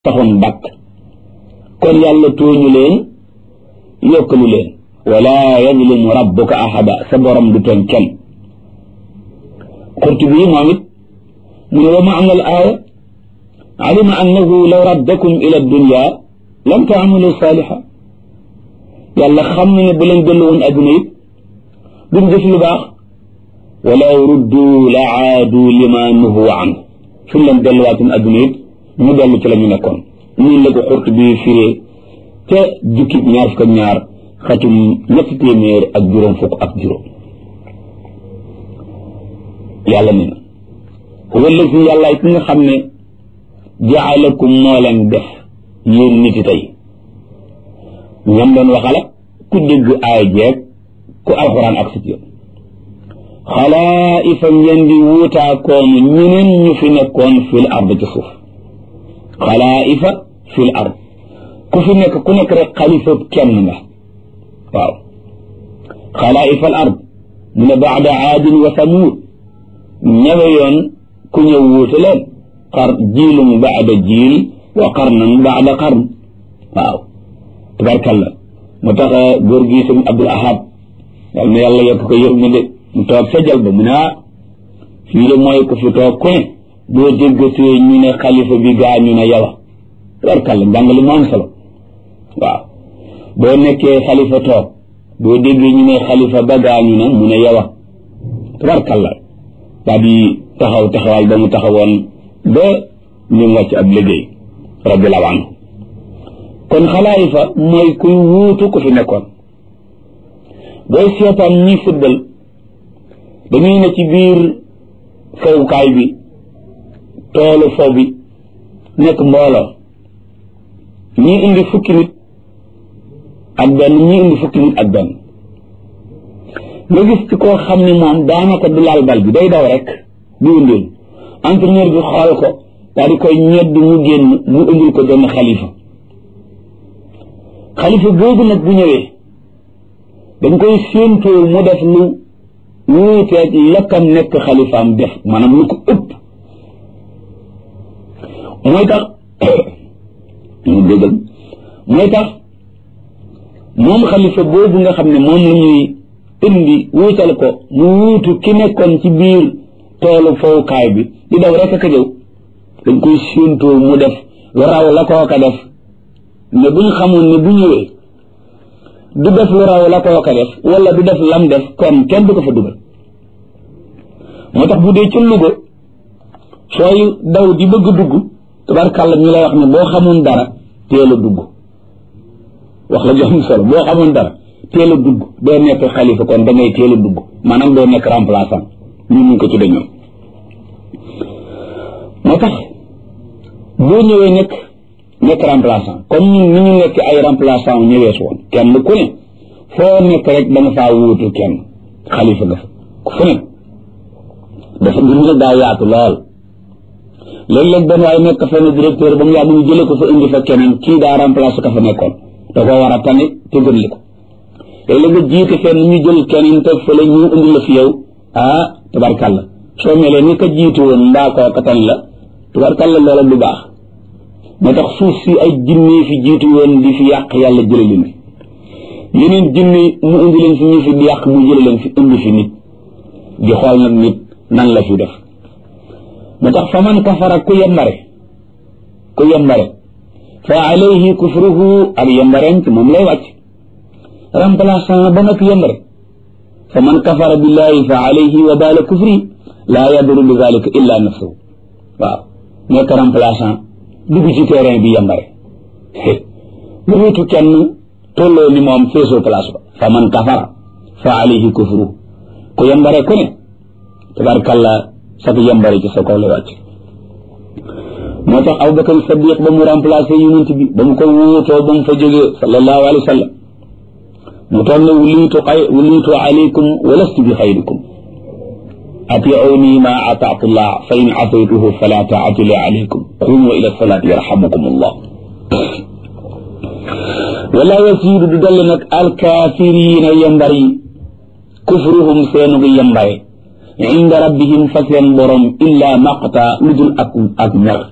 taxoon bàkk kon yàlla tooñu leen yokkalu leen wala yazlimu rabbuka ahada sa borom du tooñ kenn Qurtubi moom it mu ne wa maana al aaya alima annahu law raddakum ila dunya lam taamalu saaliha yàlla xam na ne bu leen dellu woon adduna it duñ def lu baax walaw ruddu la aadu lima nuhu an suñ leen delluwaatoon adduna it ñu dellu ci la ñu nekkoon ñun la ko Qurtubi firee te jukki ñaar fukk ak ñaar xatum ñetti téeméer ak juróom fukk ak juróom yàlla ne na huwa allazi yàllaay ki nga xam ne jaalakum moo leen def yéen nit yi tey ñam doon waxala ku dégg aay jeeg ku alxuraan ak sit yoon xalaa'ifa ngeen di wuutaakoon ñeneen ñu fi nekkoon fil ard ci suuf xalaa'ifa fil ard ku fi nekk ku nekk rek xalifa kenn nga waaw xalaa'ifa al ard mu ne baada aadin wa samuud ñawe yoon ku ñëw wuute leen xar jiilum baada jiil wa qarnan baada qarn waaw tabarkalla mu tax góor gi sëñ Abdul Ahad yal na yàlla yokk ko yërmande mu toog sa jal ba mu ne ah fii de mooy ku fi toog ku ne boo déggatee ñu ne xalifa bi gaa ñu ne yow tabarkalla njàngale mu am solo waaw boo nekkee xalifa toog boo déggee ñu ne xalifa ba gaa ñu ne mu ne yow tabarkalla daa di taxaw taxawaay ba mu taxawoon ba ñu wàcc ab liggéey radiyallahu anhu kon xalaayifa mooy kuy wuutu ku fi nekkoon booy seetaan ñi football dañuy ne ci biir fowukaay bi toolu fow bi nekk mbooloo ñii indi fukki nit ak benn ñii indi fukki nit ak benn nga gis ci koo xam ne moom daanaka du laal bal bi day daw rek di wëndeel entraîneur bi xool ko daal di koy ñedd mu génn mu indil ko benn xalifa xalifa boobu nag bu ñëwee dañ koy séentoo mu def lu wuuteeg lakkam nekk xalifaam def maanaam lu ko ëpp mooy tax ñu déggal mooy tax moom xalifa boobu nga xam ne moom la ñuy indi wuutal ko mu wuutu ki nekkoon ci biir toolu fowukaay bi di daw rek ak a jëw dañ koy séentoo mu def lu raw la kooka def ne bu ñu xamoon ne bu ñëwee du def lu raw la kooka def wala du def lam def kon kenn du ko fa dugal moo tax bu dee ci Louga sooy daw di bëgg dugg tabarkàlla ñu lay wax ne boo xamoon dara teel a dugg wax la jox solo boo xamoon dara teel a dugg doo nekk xalifa kon da ngay teel a dugg maanaam doo nekk remplaçant ñu mun ko ci dañoom moo tax boo ñëwee nekk nekk remplaçant comme ñun ni ñu nekk ay remplaçant ñëwee su woon kenn ku ne foo nekk rek da nga faa wuutu kenn xalifa nga fa fu ne dafa mbir mi daa yaatu lool léeg-léeg benn waaye nekk fenn directeur ba mu yàgg ñu jële ko fa indi fa keneen kii daa remplacé ka fa nekkoon da koo war a tane te gën li ko léeg-léeg nga jiite fenn ñu jël keneen teg fële ñu indi la fi yow ah tabarkàlla soo melee ni ka jiitu woon mbaa koo ka tan la tabarkàlla loola du baax moo tax suuf si ay jinne fi jiitu woon di fi yàq yàlla jële leen fi yeneen jinne mu indi leen fi ñu fi di yàq mu jële leen fi indi fi nit di xool nag nit nan la fi def moo tax fa man kafara ku yembare ku yembare fa alayhi kufruhu ak yembareem ci moom lay wàcc remplaçant ba nag yembare fa man kafara billahi fa alayhi wa baala kufri laa yaduru bi zalika illa nafsuhu waaw nekk remplaçant dugg ci terrain bi yembare lu wutu kenn tolloo ni moom feesoo place ba fa man kafara fa alayhi kufruhu ku yembare ku ne tabarkalla sag yembare ci sa kaw lay wàcc moo tax Abubakar Sadiq ba mu remplacé yonent bi ba mu ko wuutoo ba mu fa jógee sallallahu alayhi wa sallam mu toog ne wuliitu xay wuliitu alaykum wa lastu bi xayrikum atiuni ma ataatu llah fa in asaytuhu fala taatu li alaykum qumu ila salaati yarhamukum allah wala yasiidu du dolli nag alkaafiriina yembar yi kufruhum seenugu yembare inda rabbihim fa seen borom illa maqta lu dul ak ak mer